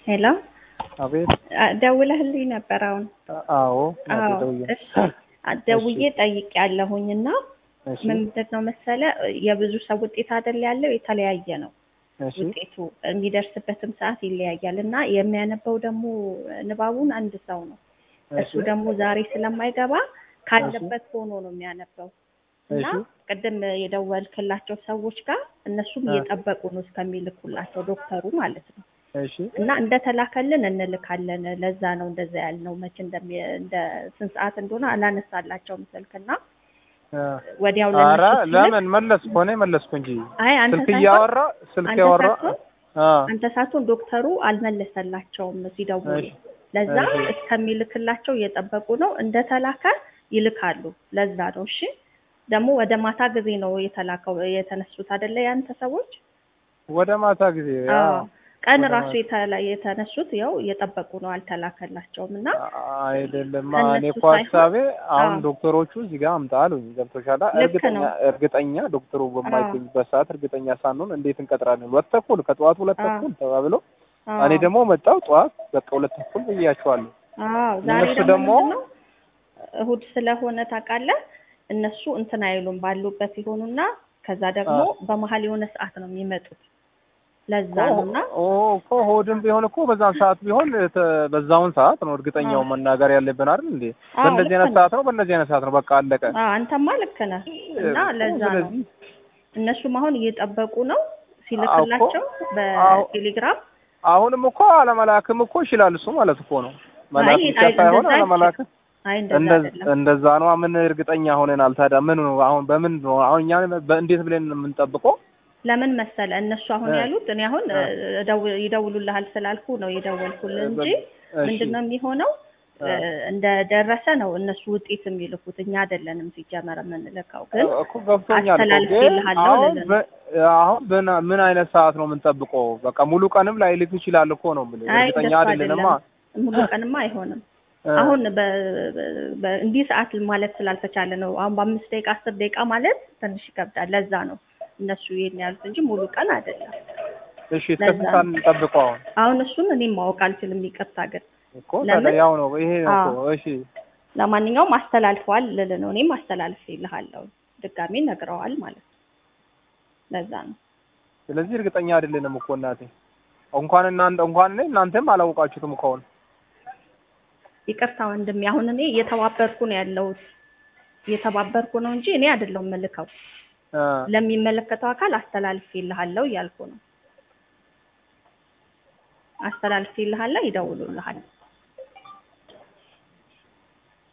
ሄሎ አቤት። ደውለህልኝ ነበር አሁን? አዎ አዎ ደውዬ እሺ ደውዬ ጠይቄያለሁኝ እና እሺ ምንድን ነው መሰለ የብዙ ሰው ውጤት አይደል ያለው የተለያየ ነው እሺ ውጤቱ የሚደርስበትም ሰዓት ይለያያል እና የሚያነበው ደግሞ ንባቡን አንድ ሰው ነው እሱ እሺ ደግሞ ዛሬ ስለማይገባ ካለበት ሆኖ ነው የሚያነበው እና እሺ ቅድም የደወልክላቸው ሰዎች ጋር እነሱም አ- እየጠበቁ ነው እስከሚልኩላቸው ዶክተሩ ማለት ነው እሺ እና እንደተላከልን እንልካለን ለዛ ነው እንደዛ ያልነው መቼ እንደሚ እንደ ስንት ሰዓት እንደሆነ አላነሳላቸውም ስልክና አ፣ ወዲያው ኧረ ለነሱ ሲልክ ለምን መለስኩ እኔ መለስኩ እንጂ አይ አንተ ስልክ ሳትሆን እያወራ ስልክ አንተ ያወራ ሳትሆን አ አንተ ሳትሆን ዶክተሩ አልመለሰላቸውም ሲደውሉ እሺ ለዛ እሺ እስከሚልክላቸው እየጠበቁ ነው እንደተላከ ይልካሉ ለዛ ነው እሺ ደግሞ ወደ ማታ ጊዜ ነው የተላከው የተነሱት አይደለ ያንተ ሰዎች ወደ ማታ ጊዜ ያ አዎ ቀን ወደ ራሱ ማታ የተላ- የተነሱት ያው እየጠበቁ ነው አልተላከላቸውም እና አይደለም እኔ ከእነሱ እኮ ሳይሆን ሀሳቤ አሁን አዎ ዶክተሮቹ እዚህ ጋር አምጣ አሉኝ። ገብቶሻል? ልክ እርግጠኛ ነው እርግጠኛ ዶክተሩ አዎ በማይገኝበት ሰዓት እርግጠኛ ሳንሆን እንዴት እንቀጥራለን? ሁለት ተኩል ከጠዋት ሁለት አዎ ተኩል ተባብሎ እኔ አዎ ደግሞ መጣው ጠዋት በቃ ሁለት ተኩል ብያቸዋለሁ። አዎ ዛሬ እነሱ ደግሞ ደግሞ ምንድን ነው እሁድ ስለሆነ ታውቃለህ እነሱ እንትን አይሉም ባሉበት ይሆኑና ከዛ ደግሞ አዎ በመሀል የሆነ ሰዓት ነው የሚመጡት ለዛ እኮ ነው እና ኦ እኮ ሆድም ቢሆን እኮ በዛን ሰዓት ቢሆን ተ- በዛውን ሰዓት ነው አዎ እርግጠኛው መናገር ያለብን አይደል እንዴ? አዎ በእንደዚህ ልክ አይነት ነው ሰዓት ነው በእንደዚህ አይነት ሰዓት ነው በቃ አለቀ። አዎ አንተማ ልክ ነህ እና እኮ ለዛ ነው ስለዚህ እነሱም አሁን እየጠበቁ ነው አዎ እኮ ሲልክላቸው አዎ በቴሌግራም አሁንም እኮ አለመላክም እኮ ይችላል እሱ ማለት እኮ ነው። አይ መላክ ብቻ አይ ሳይሆን እንደዛ አለመላክ አይችልም አይ እንደዛ እንደ- አይደለም እንደዛ ነው። ምን እርግጠኛ ሆነናል ታዲያ? ምን ነው አሁን በምን ነው አሁን እኛ በእንዴት ብለን ነው የምንጠብቀው? ለምን መሰለ እነሱ አሁን እ ያሉት እኔ አሁን እ እደው- ይደውሉልሃል ስላልኩ ነው የደወልኩልህ እንጂ በ- እሺ ምንድን ነው የሚሆነው እ እ፣ እንደደረሰ ነው እነሱ ውጤት የሚልኩት እኛ አይደለንም ሲጀመር የምንልከው ግን እኮ ገብቶኛል እኮ ግን አስተላልፌልሃለሁ አሁን ልልህ ነው በ- አሁን በና- ምን አይነት ሰዓት ነው የምንጠብቀው? በቃ ሙሉ ቀንም ላይ ልክ ይችላል እኮ ነው የምልህ። አይ እርግጠኛ እንደሱ አይደለንማ። አይደለም ሙሉ ቀንማ አይሆንም እ አሁን በ- በ- እንዲህ ሰዓት ማለት ስላልተቻለ ነው አሁን በአምስት ደቂቃ አስር ደቂቃ ማለት ትንሽ ይከብዳል ለዛ ነው እነሱ ይሄን ያሉት እንጂ ሙሉ ቀን አይደለም እሺ እስከ ለዛ ስንት ሰዓት ነው እንጠብቀው አሁን? አሁን እሱን እኔም ማወቅ አልችልም ይቅርታ ግን እኮ ታዲያ ለምን ያው ነው ይሄ ነው አዎ እኮ እሺ ለማንኛውም አስተላልፈዋል ልልህ ነው እኔም አስተላልፌልሃለሁ ድጋሜ ነግረዋል ማለት ነው ለዛ ነው ስለዚህ እርግጠኛ አይደለንም እኮ እናቴ። እንኳን እናንተ እንኳን እኔ እናንተም አላወቃችሁትም እኮ አሁን። ይቅርታ ወንድሜ አሁን እኔ እየተባበርኩ ነው ያለሁት እየተባበርኩ ነው እንጂ እኔ አይደለሁም የምልከው እ ለሚመለከተው አካል አስተላልፌልሃለሁ እያልኩ ነው አስተላልፌልሃለሁ ይደውሉልሃል